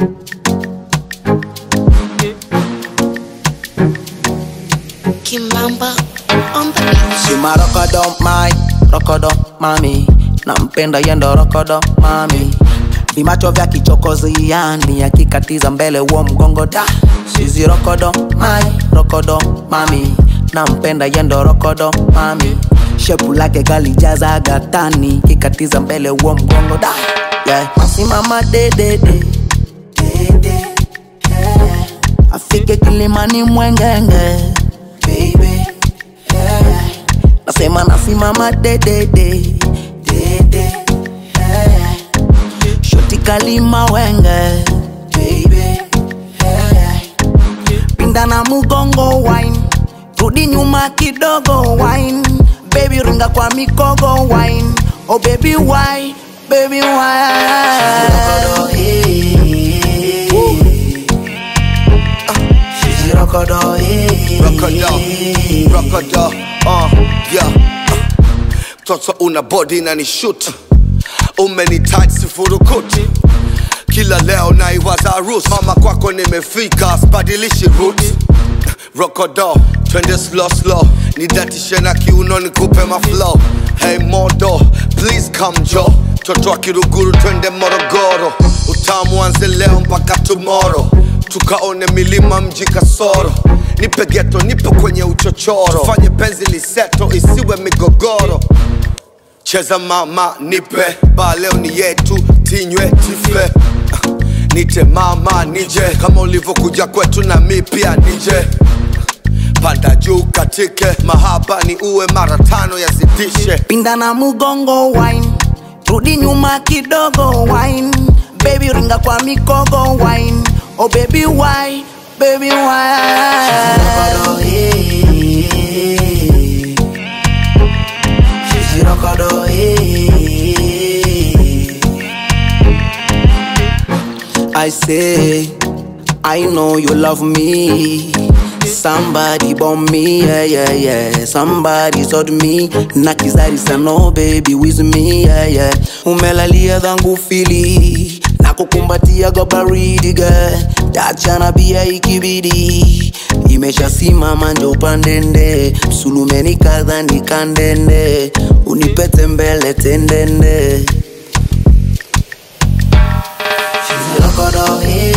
Kimamba on the beat. Shima rokodo mai, rokodo mami Nampenda yendo rokodo mami Vimacho vya kichokozi yani akikatiza mbele huo mgongo da Shizi rokodo mai, rokodo mami Nampenda yendo rokodo mami Shepu lake kalijaza gatani kikatiza mbele huo mgongo da yeah. Masimama dedede Dede, yeah. Afike kilimani mwengenge Baby, yeah. Nasema nasimama dedede Dede, yeah. Shoti kalima wenge Baby, yeah. Pinda na mugongo wine Rudi nyuma kidogo wine Baby ringa kwa mikogo wine Oh baby why Baby why She's rokodo, eh. Rokodo, rokodo, uh, yeah. uh. Toto una body na ni shoot umeni tight sifurukuti kila leo naiwaza rus mama kwako nimefika sibadilishi root rokodo twende slow slow nidatishe na kiuno nikupe maflow hey modo please come jo toto wa kiruguru twende morogoro utamu anze leo mpaka tomorrow tukaone milima mji kasoro nipe geto nipe kwenye uchochoro tufanye penzi liseto isiwe migogoro cheza mama nipe ba leo ni yetu tinywe tife nite mama nije kama ulivyokuja kwetu na mi pia nije panda juu katike mahaba ni uwe mara tano yazidishe pinda na mugongo wine rudi nyuma kidogo wine baby ringa kwa mikogo wine oh baby why baby why Rokodo, eh. I say, I know you love me. Somebody bomb me, yeah, yeah, yeah. Somebody told me, na kizari sano, baby, with me, yeah, yeah. Umelalia dhangu fili, na kukumbatia go baridi, girl. Tachana pia ikibidi, imeshasimama njo pandende, msulumeni kadha nikandende, unipete mbele tendende. She's a rokodo, eh.